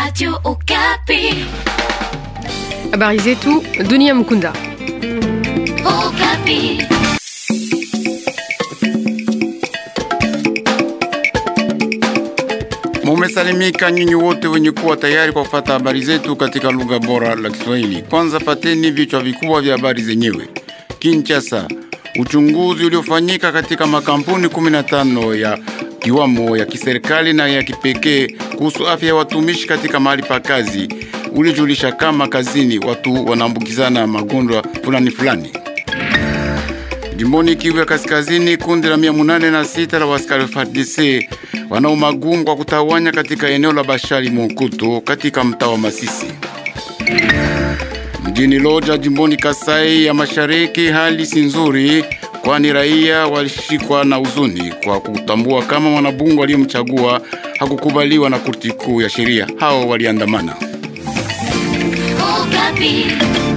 Radio Okapi. Habari zetu Dunia Mkunda. Okapi. Mumesalimika nyinyi wote wenye kuwa tayari kwa kufata habari zetu katika lugha bora la Kiswahili. Kwanza pateni vichwa vikubwa vya habari zenyewe. Kinshasa, uchunguzi uliofanyika katika makampuni 15 ya kiwamo ya kiserikali na ya kipekee kuhusu afya ya watumishi katika mahali pa kazi ulijulisha kama kazini watu wanaambukizana magonjwa fulani fulani. Jimboni Kivu ya Kaskazini, kundi la mia munane na sita la waskari wa FARDC wanao magumu kwa kutawanya katika eneo la Bashali Monkuto katika mtaa wa Masisi. Mjini Loja, jimboni Kasai ya Mashariki, hali si nzuri, kwani raia walishikwa na huzuni kwa kutambua kama mwanabunge aliyemchagua hakukubaliwa na kurti kuu ya sheria. Hao waliandamana. Okapi.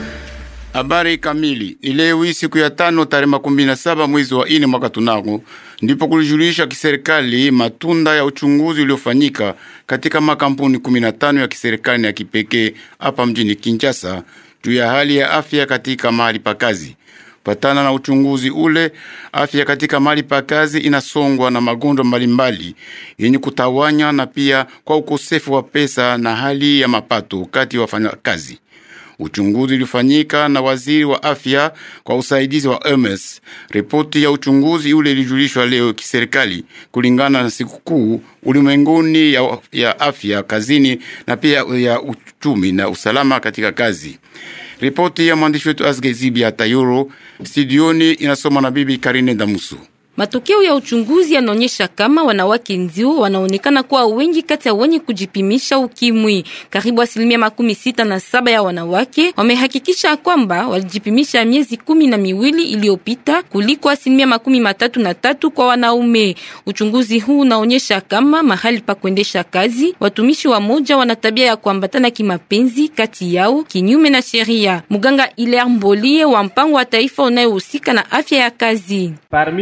Habari kamili ni leo hii siku ya tano tarehe makumi na saba mwezi wa ine mwaka tunako ndipo kulijulisha kiserikali matunda ya uchunguzi uliofanyika katika makampuni 15 ya kiserikali na ya kipekee hapa mjini Kinshasa juu ya hali ya afya katika mahali pa kazi. Patana na uchunguzi ule, afya katika mahali pa kazi inasongwa na magonjwa mbalimbali yenye kutawanya na pia kwa ukosefu wa pesa na hali ya mapato kati ya wafanyakazi. Uchunguzi ulifanyika na waziri wa afya kwa usaidizi wa MS. Ripoti ya uchunguzi ule ilijulishwa leo kiserikali kulingana na sikukuu ulimwenguni ya, ya afya kazini na pia ya uchumi na usalama katika kazi. Ripoti ya mwandishi wetu Asgezibia Tayoro studioni inasoma na bibi Karine Damusu. Matokeo ya uchunguzi yanaonyesha kama wanawake ndio wanaonekana kuwa wengi kati ya wenye kujipimisha ukimwi. Karibu asilimia makumi sita na saba ya wanawake wamehakikisha kwamba walijipimisha miezi kumi na miwili iliyopita kuliko asilimia makumi matatu na tatu kwa wanaume. Uchunguzi huu unaonyesha kama mahali pa kuendesha kazi watumishi wa moja wana tabia ya kuambatana kimapenzi kati yao kinyume na sheria. Muganga Hilaire Mbolie wa mpango wa taifa unayohusika na afya ya kazi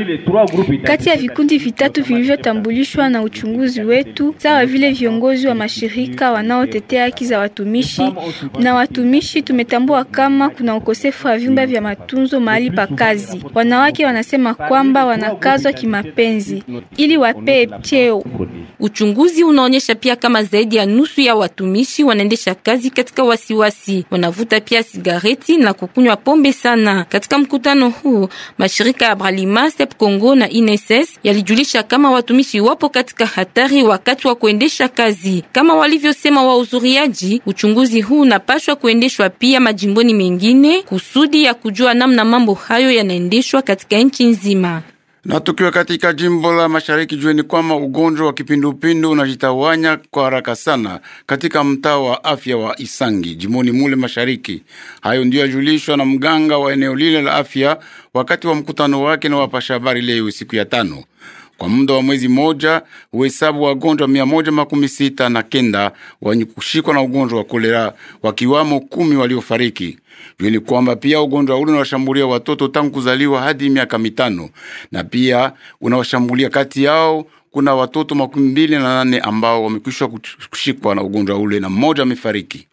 kati ya vikundi vitatu vilivyotambulishwa na uchunguzi wetu, sawa vile viongozi wa mashirika wanaotetea haki za watumishi na watumishi, tumetambua kama kuna ukosefu wa vyumba vya matunzo mahali pa kazi. Wanawake wanasema kwamba wanakazwa kimapenzi ili wapee cheo. Uchunguzi unaonyesha pia kama zaidi ya nusu ya watumishi wanaendesha kazi katika wasiwasi, wanavuta pia sigareti na kukunywa pombe sana. Katika mkutano huu, mashirika ya Bralima, Step Congo na INSS yalijulisha kama watumishi wapo katika hatari wakati wa kuendesha kazi. Kama walivyosema wahudhuriaji, uchunguzi huu unapashwa kuendeshwa pia majimboni mengine kusudi ya kujua namna mambo hayo yanaendeshwa katika nchi nzima. Na tukiwa katika jimbo la mashariki, jueni kwamba ugonjwa wa kipindupindu unajitawanya kwa haraka sana katika mtaa wa afya wa Isangi jimboni mule mashariki. Hayo ndiyo yajulishwa na mganga wa eneo lile la afya wakati wa mkutano wake na wapasha habari leo siku ya tano. Kwa muda wa mwezi moja uhesabu wa wagonjwa mia moja makumi sita na kenda wenye kushikwa na ugonjwa wa kolera wakiwamo kumi waliofariki. Jueni kwamba pia ugonjwa ule unawashambulia watoto tangu kuzaliwa hadi miaka mitano na pia unawashambulia kati yao kuna watoto makumi mbili na nane ambao wamekwisha kushikwa na ugonjwa ule na mmoja amefariki.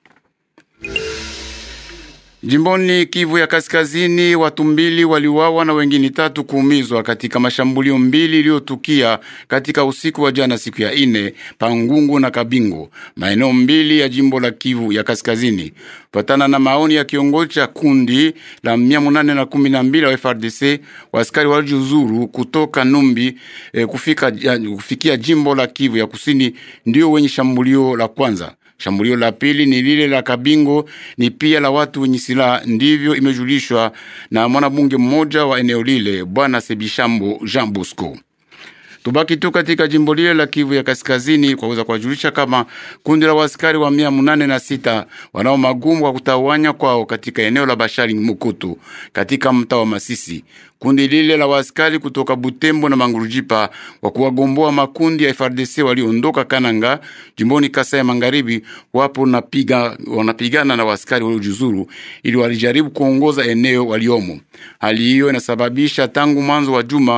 Jimboni Kivu ya Kaskazini, watu mbili waliuawa na wengine tatu kuumizwa katika mashambulio mbili iliyotukia katika usiku wa jana, siku ya ine Pangungu na Kabingo, maeneo mbili ya jimbo la Kivu ya Kaskazini. Patana na maoni ya kiongozi cha kundi la mia munane na kumi na mbili wa FRDC, waaskari walijuzuru kutoka Numbi eh, kufika, kufikia jimbo la Kivu ya Kusini, ndio wenye shambulio la kwanza. Shambulio la pili ni lile la Kabingo, ni pia la watu wenye silaha, ndivyo imejulishwa na mwanabunge mmoja wa eneo lile, bwana Sebishambo Jean Bosco. Tubaki tu katika jimbo lile la Kivu ya Kaskazini kwa kuweza kuwajulisha kama kundi la waskari wa mia munane na sita wanao magumu kwa kutawanya kwao katika eneo la Bashari Mukutu katika mtaa wa Masisi. Kundi lile la waskari kutoka Butembo na Mangurujipa kwa kuwagomboa makundi ya FRDC waliondoka Kananga jimboni Kasai ya Magharibi, wapo napiga, wanapigana na waskari waliojuzuru ili walijaribu kuongoza eneo waliomo. Hali hiyo inasababisha tangu mwanzo wa juma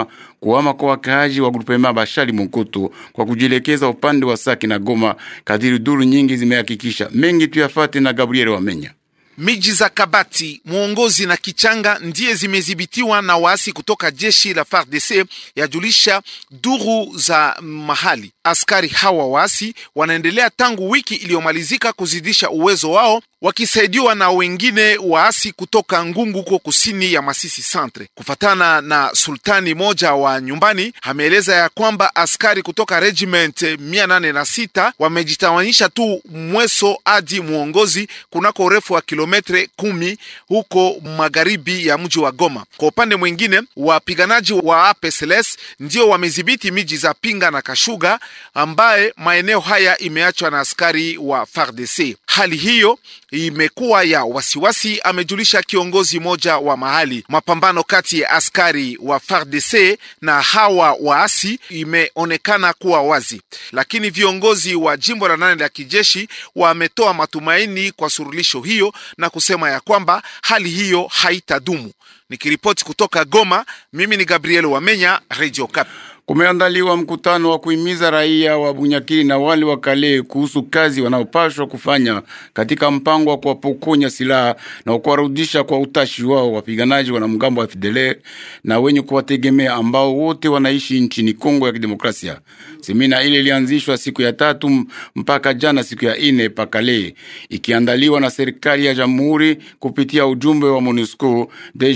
kuhama kwa wakaaji wa grupema Bashali Mokoto kwa kujielekeza upande wa Saki na Goma, kadiri duru nyingi zimehakikisha. Mengi tuyafate na Gabriel Wamenya. Miji za Kabati, Mwongozi na Kichanga ndiye zimedhibitiwa na waasi kutoka jeshi la FARDC, yajulisha duru za mahali. Askari hawa waasi wanaendelea tangu wiki iliyomalizika kuzidisha uwezo wao wakisaidiwa na wengine waasi kutoka Ngungu huko kusini ya Masisi Centre. Kufatana na sultani moja wa nyumbani, ameeleza ya kwamba askari kutoka regiment mia nane na sita wamejitawanyisha tu Mweso hadi Mwongozi kunako urefu wa kilometre kumi huko magharibi ya mji wa Goma. Kwa upande mwingine, wapiganaji wa APSLS ndio wamedhibiti miji za Pinga na Kashuga ambaye maeneo haya imeachwa na askari wa FARDC. Hali hiyo imekuwa ya wasiwasi, amejulisha kiongozi moja wa mahali. Mapambano kati ya askari wa FARDC na hawa waasi imeonekana kuwa wazi, lakini viongozi wa jimbo la nane la kijeshi wametoa matumaini kwa surulisho hiyo na kusema ya kwamba hali hiyo haitadumu. Nikiripoti kutoka Goma, mimi ni Gabriel Wamenya, Radio Cap. Kumeandaliwa mkutano wa kuhimiza raia wa Bunyakiri na wale wa Kale kuhusu kazi wanaopashwa kufanya katika mpango wa kuwapokonya silaha na kuwarudisha kwa utashi wao wapiganaji wanamgambo wa FDLR na wenye kuwategemea ambao wote wanaishi nchini Kongo ya Kidemokrasia. Semina ile ilianzishwa siku ya tatu mpaka jana siku ya ine pakale, ikiandaliwa na serikali ya jamhuri kupitia ujumbe wa MONUSCO,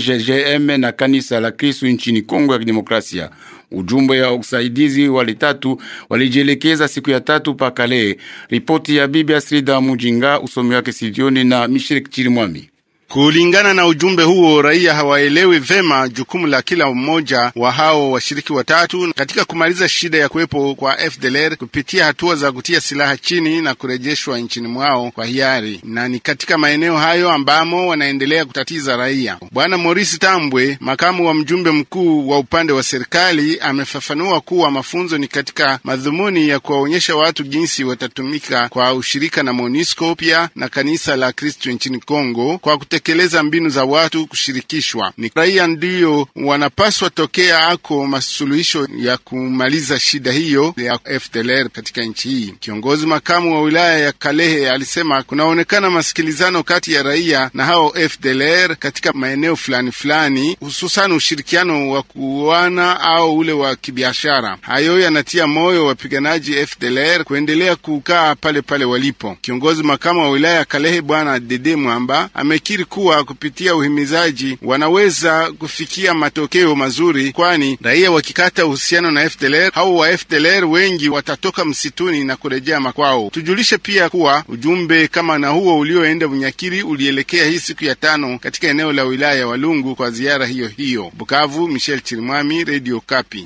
DGGM na kanisa la Kristo nchini Kongo ya Kidemokrasia. Ujumbe ya usaidizi wale tatu walijielekeza siku ya tatu pakale. Ripoti ya bibi Asrida Mujinga, usomi wake studioni na Michel Chirimwami. Kulingana na ujumbe huo, raia hawaelewi vema jukumu la kila mmoja wa hao washiriki watatu katika kumaliza shida ya kuwepo kwa FDLR kupitia hatua za kutia silaha chini na kurejeshwa nchini mwao kwa hiari, na ni katika maeneo hayo ambamo wanaendelea kutatiza raia. Bwana Morisi Tambwe, makamu wa mjumbe mkuu wa upande wa serikali, amefafanua kuwa mafunzo ni katika madhumuni ya kuwaonyesha watu jinsi watatumika kwa ushirika na MONUSCO pia na kanisa la Kristo nchini Kongo kwa kutekeleza mbinu za watu kushirikishwa. Ni raia ndiyo wanapaswa tokea ako masuluhisho ya kumaliza shida hiyo ya FDLR katika nchi hii. Kiongozi makamu wa wilaya ya Kalehe alisema kunaonekana masikilizano kati ya raia na hao FDLR katika maeneo fulani fulani, hususan ushirikiano wa kuana au ule wa kibiashara. Hayo yanatia moyo wapiganaji FDLR kuendelea kukaa pale pale walipo. Kiongozi makamu wa wilaya ya Kalehe Bwana Dede Mwamba amekiri kuwa kupitia uhimizaji wanaweza kufikia matokeo mazuri, kwani raia wakikata uhusiano na FDLR hao wa FDLR wengi watatoka msituni na kurejea makwao. Tujulishe pia kuwa ujumbe kama na huo ulioenda Bunyakiri ulielekea hii siku ya tano katika eneo la wilaya ya Walungu kwa ziara hiyo hiyo. Bukavu, Michel Chirimwami, Radio Kapi.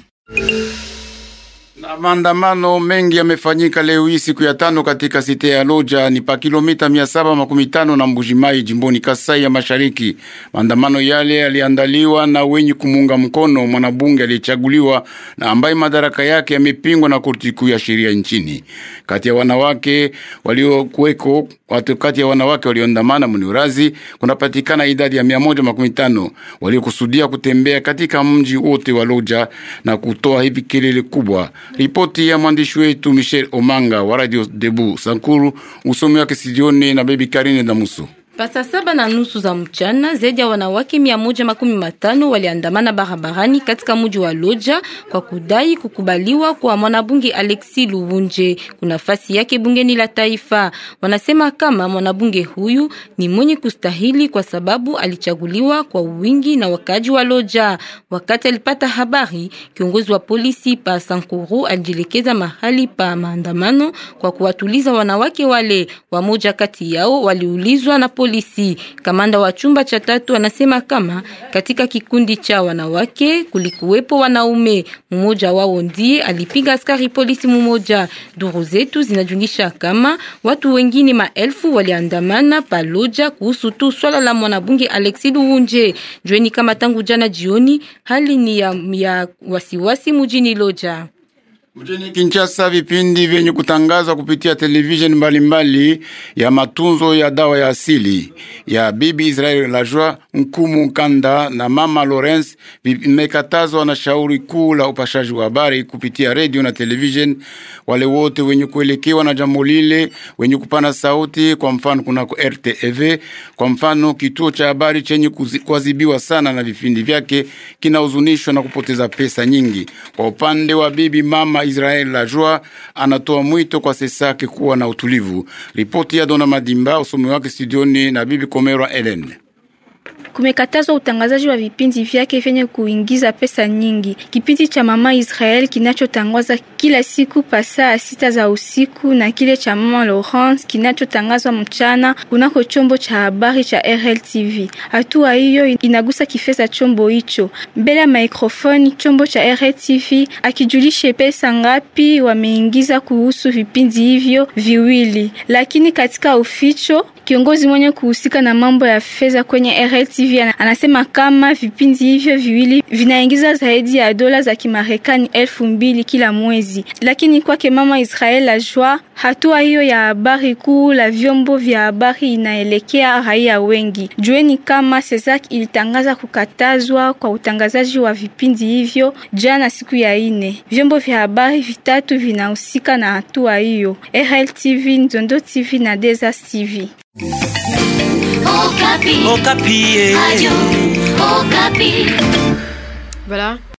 Na maandamano mengi yamefanyika leo hii siku ya tano katika site ya Loja ni pa kilomita mia saba makumi tano na Mbujimai jimboni Kasai ya Mashariki. Maandamano yale yaliandaliwa na wenye kumunga mkono mwanabunge aliyechaguliwa na ambaye madaraka yake yamepingwa na korti kuu ya sheria nchini. Kati ya wanawake waliokuweko watu kati ya wanawake walioandamana Muniurazi kunapatikana idadi ya mia moja makumi tano waliokusudia kutembea katika mji wote wa Loja na kutoa hivi kelele kubwa. Ripoti ya mwandishi wetu Michel Omanga wa Radio Debu Sankuru, usomi wake studioni na Baby Karine Damuso. Pasa saba na nusu za mchana zaidi ya wanawake mia moja makumi matano waliandamana barabarani katika mji wa Loja kwa kudai kukubaliwa kwa mwanabunge Alexi Luwunje kuna nafasi yake bungeni la taifa. Wanasema kama mwanabunge huyu ni mwenye kustahili kwa sababu alichaguliwa kwa wingi na wakaji wa Loja. Wakati alipata habari, kiongozi wa polisi pa Sankuru alijielekeza mahali pa maandamano kwa kuwatuliza wanawake wale. Wamoja kati yao waliulizwa na polisi. Kamanda wa chumba cha tatu anasema kama katika kikundi cha wanawake kulikuwepo wanaume, mmoja wao ndiye alipiga askari polisi mmoja. Duru zetu zinajungisha kama watu wengine maelfu waliandamana paloja kuhusu tu swala la mwanabunge Alexi Luwunje. Jueni kama tangu jana jioni hali ni ya, ya wasiwasi mjini Loja. Mjini Kinshasa, vipindi vyenye kutangazwa kupitia televisheni mbalimbali ya matunzo ya dawa ya asili ya Bibi Israel Lajwa Nkumu Kanda na Mama Lawrence vimekatazwa na shauri kuu la upashaji wa habari kupitia redio na televisheni. Wale wote wenye kuelekewa na jambo lile, wenye kupana sauti, kwa mfano kunako RTEV, kwa mfano kituo cha habari chenye kuadhibiwa sana na vipindi vyake, kinahuzunishwa na kupoteza pesa nyingi. Kwa upande wa bibi mama Israel Lajwa anatoa mwito kwa Sesake kuwa na utulivu. Ripoti ya Dona Madimba, usomi wake studioni na bibi Komera Ellen. Kumekatazwa utangazaji wa vipindi vyake vyenye kuingiza pesa nyingi. Kipindi cha Mama Israel kinachotangazwa kila siku pasaa sita za usiku na kile cha Mama Laurence kinachotangazwa mchana kunako chombo cha habari cha RLTV. Hatua hiyo inagusa kifedha chombo hicho. Mbele ya mikrofoni chombo cha RLTV akijulishe pesa ngapi wameingiza kuhusu vipindi hivyo viwili, lakini katika uficho kiongozi mwenye kuhusika na mambo ya fedha kwenye RLTV anasema kama vipindi hivyo viwili vinaingiza zaidi ya dola za Kimarekani elfu mbili kila mwezi. Lakini kwake Mama Israel Lajwa, hatua hiyo ya habari kuu la vyombo vya habari inaelekea raia wengi. Jueni kama Cesac ilitangaza kukatazwa kwa utangazaji wa vipindi hivyo jana siku ya ine. Vyombo vya habari vitatu vinahusika na hatua hiyo: RLTV, Nzondo TV na Desas TV. Okapi. Okapi. Radio Okapi. Voilà.